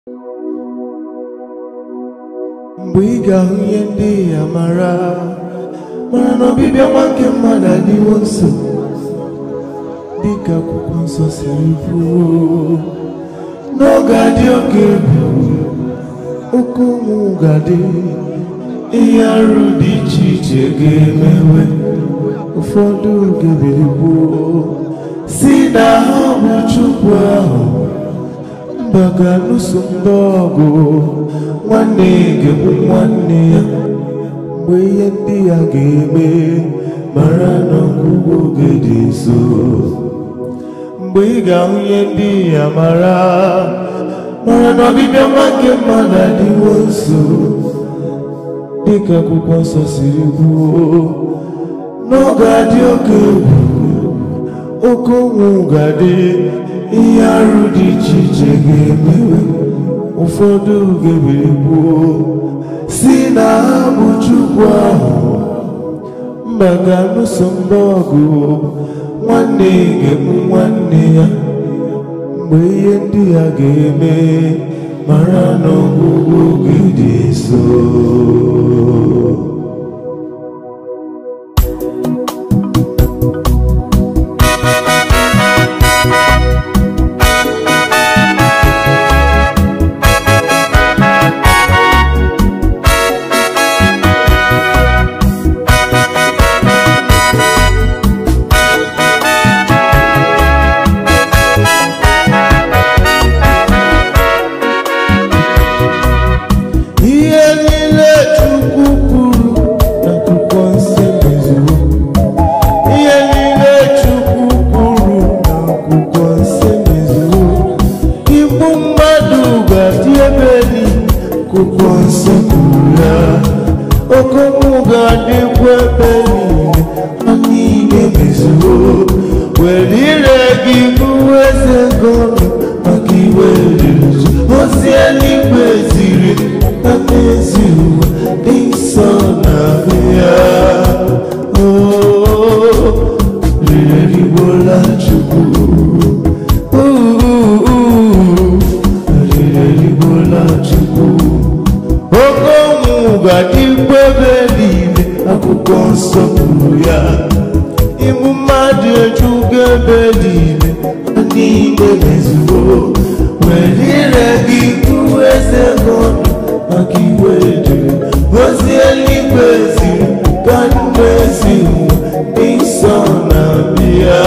mgbe ị ga-ahụ ihe ndị ya mara mara na ọbịbịa nwa nke mmadụ adịwo nso dịka akwụkwọ nsọ siri kwuo n'oge adị oke egwu oke ụmụ ga-adị ihe arụ dị iche iche ga-emewe ụfọdụ ga-ebilikwuo si na ha bụ chukwu ahụ mba ga-alụso ndị ọgụ nwanne ga-egbu nwanne ya mgbe ihe ndị ya ga-eme mara na ọgwụgwụ oge dị nso mgbe ị ga-ahụ ihe ndị ya mara mara na ọbịbịa nwa nke mmadụ adịwo nso dịka akwụkwọ nsọ siri kwuo n'oge adị oke egwu oke ụnwụ ga-adị ihe arụ dị iche iche ga-emewe ụfọdụ ga-ebilikwuo si na ha bụ chukwu ahụ mba ga-alụso mba ọgụ nwanne ga-egbu nwanne ya mgbe ihe ndị ya ga-eme mara na ọgwụgwụ oge dị nso ihe niile chukwu kwuru n'akwụkwọ nsọ mezuo ihe niile chukwu kwuru n'akwụkwọ nsọ mezuo igbu mmadụ ga-adị ebe niile akwụkwọ nsọ kwuru ya okomụ ga-adịkwa ebe niile ha niile mezuo were ire gị bụrụ eze gọọmenti maka iwe riri ozi eluigwe ziri na n'ezi ụwa dị nsọ na ya rirerigbola chukwu rirerigbola chukwu oke ụmụ ga-adịkwa ebe niile akwụkwọ nsọ kwuru ya ịmụ mmadụ ejugo ebe niile ha niile mezuo were ire gị kwuo eze gọọmenti maka iwe jiri ozi eluigwe ziri ka ndụ ezi ụwa dị nsọ na bịa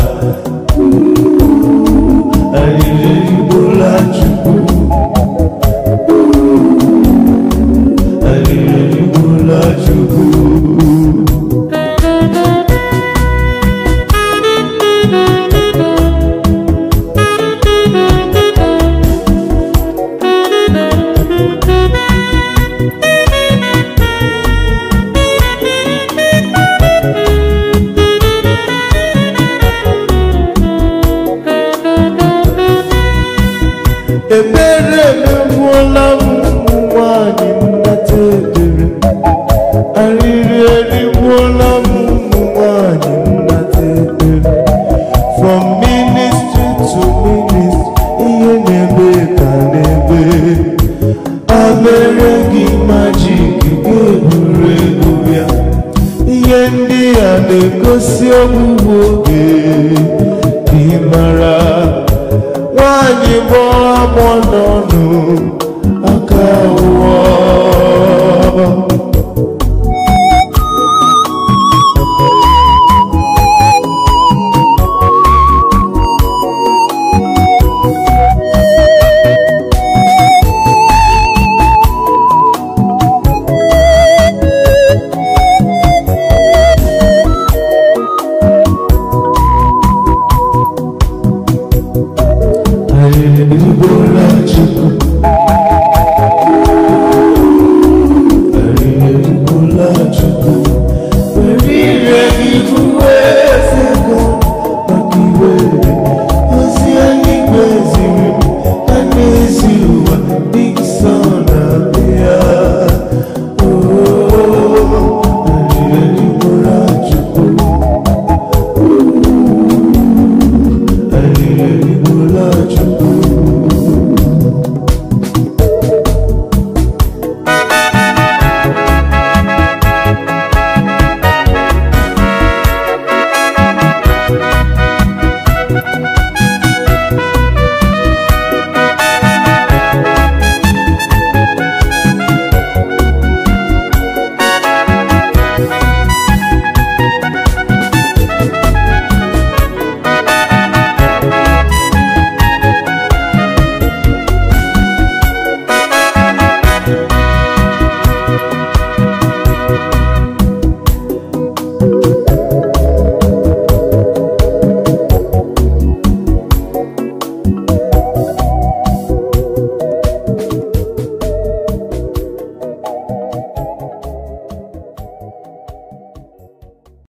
arịrịgbola chukwu arịrịgbola chukwu ebere emegbuola m ụmụ nwanyị nnata ebere arịrị erigbuola m ụmụ nwanyị nnata ebere from ministry to ministry ihe na-ebe ka na-ebe abere gị majik ga-eburu ego ya ihe ndị a na-egosi ọgwụgwụ oge dị mara nwanyị gbọọ agbọ n'ọnụ aka ụọ arịrịgbola chukwu arịrịgbola chukwu were ire gị bụwe eze gị maka iwe ozi eluigwe ziri m ha n'ezi ụwa dị